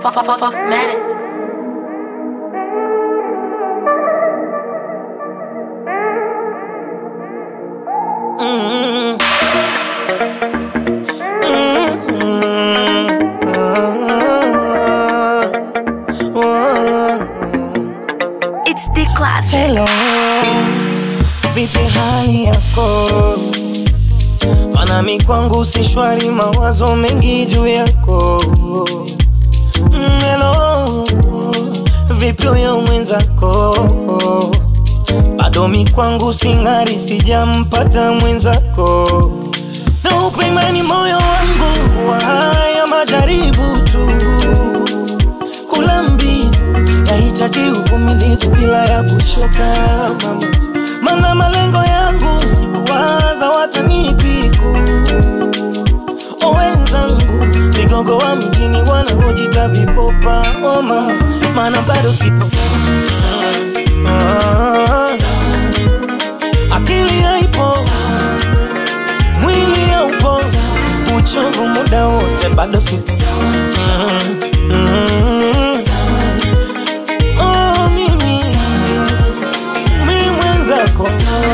Fox Medic. It's the classic. Hello, vipi hali yako? Manami kwangu si shwari, mawazo mengi juu yako. Mm, Hello, vipi huyo mwenzako? Bado mi kwangu sing'ari, sijampata mwenzako. Na upe imani moyo wangu wa haya majaribu tu kula mbivu yahitaji uvumilivu bila ya kuchoka mama, mana malengo yangu sikuwaza watanipiku o wenzangu vigogo wa mjini wanaojita vipopa o mama, mana bado sipo Ah, akili haipo mwili haupo uchovu muda wote bado sipo Mm, mm. Oh, mimi mi mwenzako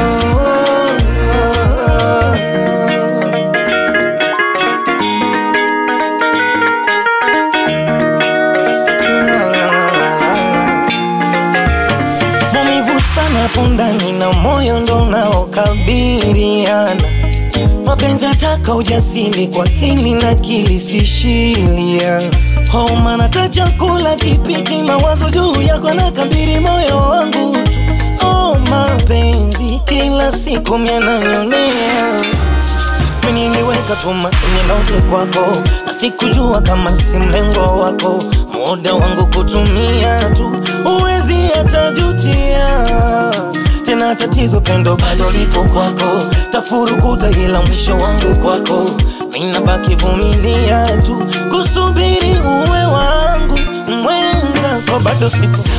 maumivu sana hapo ndani na moyo ndo unaokabiliana mapenzi ataka ujasiri kwa hili na kilisishilia homa nata chakula kipiti mawazo juu yako na kabiri moyo wangu tu oh, mapenzi kila siku miananyonea mimi niliweka tumaini lote kwako na sikujua kama si mlengo wako muda wangu kutumia tu uwezi hatajutia tena tatizo pendo bado lipo kwako tafurukuta ila mwisho wangu kwako mina baki vumilia tu kusubiri uwe wangu mwenzako bado sipo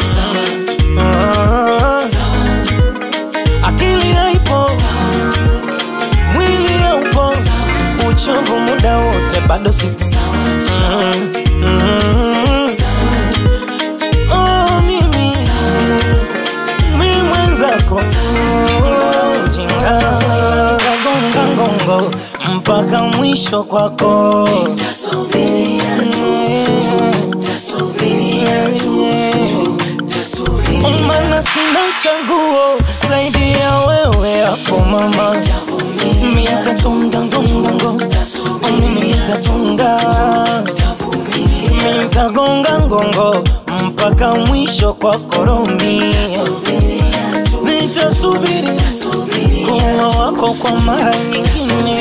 Ah, akili haipo mwili haupo uchovu muda wote bado sipo Mm, mm. Oh, mimi mi mwenzako jinga gonga ngongo mpaka mwisho kwako mana sina chaguo zaidi ya wewe hapo mama mitatunga ngongongo mitatunga mitagonga ngongo mpaka mwisho kwa koromi nitasubiri kuwa wako kwa mara nyingine